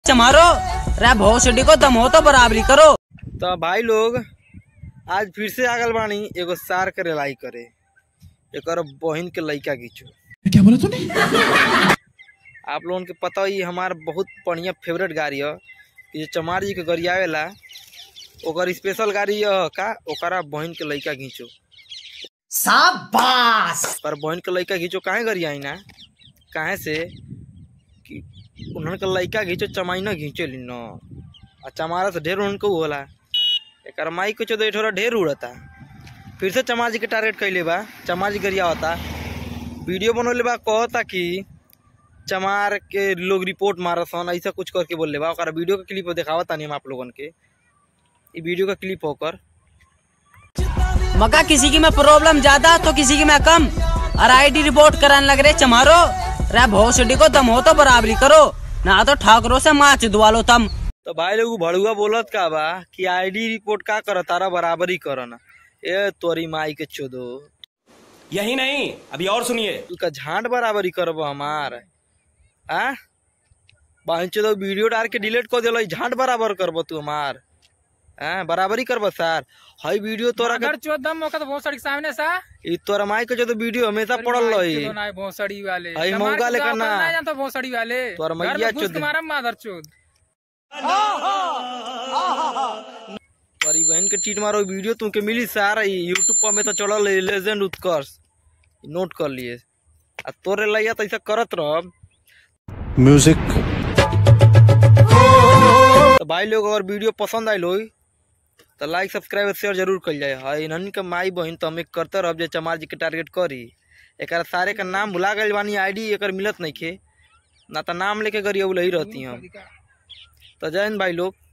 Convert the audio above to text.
चमारो रे भोसडी को दम हो तो बराबरी करो तो भाई लोग आज फिर से आगल बानी एगो सार के रेलाई करे एकर बहिन के लइका घींचो क्या बोला तूने आप लोगन के पता ही हमार बहुत बढ़िया फेवरेट गाड़ी है कि जे चमार जी के गाड़ी आवेला ओकर स्पेशल गाड़ी है का ओकरा बहिन के लइका घींचो शाबाश पर बहन के लइका घींचो काहे करी आई ना काहे से कि उन्हन के लइका घींचो चमाई ना घींचो ली न आ चमारा से ढेर उनको होला एकर माई कुछ तो थोड़ा ढेर उड़ता फिर से चमार जी के टारगेट कैले बा चमार जी गरिया होता वीडियो बनौले बा कहता कि चमार के लोग रिपोर्ट मारसन ऐसा कुछ करके बोल बा ओकरा वीडियो का क्लिप दिखावता नहीं हम आप लोगन के ई वीडियो का क्लिप होकर मका किसी की में प्रॉब्लम ज्यादा तो किसी की में कम और आईडी रिपोर्ट कराने लग रहे चमारो रे भोसडी को दम हो तो बराबरी करो ना तो ठाकरों से माच दुआ लो तम तो भाई लोग भड़ुआ बोलत का बा कि आईडी रिपोर्ट का कर तारा बराबरी करना ए तोरी माई के चोदो यही नहीं अभी और सुनिए तू का झांड बराबरी करब हमार आ बाइन चोदो वीडियो डाल के डिलीट कर दिलो झांड बराबर करब तू हमार हाँ बराबरी करब सर हई वीडियो तोरा के अगर चौदह मौका तो भोसड़ी के सामने सा ई तोरा माई के चोदो वीडियो हमेशा पड़ल रही तो ना भोसड़ी वाले हई हमारे मौका के लेकर तो ना। अपन जानता भोसड़ी वाले तोहर घर मैया में घुस चोद- के मारा मादर चोद तोरी बहन के टीट मारो वीडियो तुमके मिली सारा यूट्यूब पर में तो चढ़ल है लेजेंड उत्कर्ष नोट कर लिए आ तोरे लैया तो ऐसा करत रह म्यूजिक तो भाई लोग अगर वीडियो पसंद आयल हो तो लाइक सब्सक्राइब और शेयर जरूर कर जाए हाँ इन्हन के माई बहन तो हमें करते रह जे चमार जी के टारगेट करी एक सारे का नाम भुला गए बानी आईडी एक मिलत नहीं खे ना तो नाम लेके गरिया ही रहती हम तो जय हिंद भाई लोग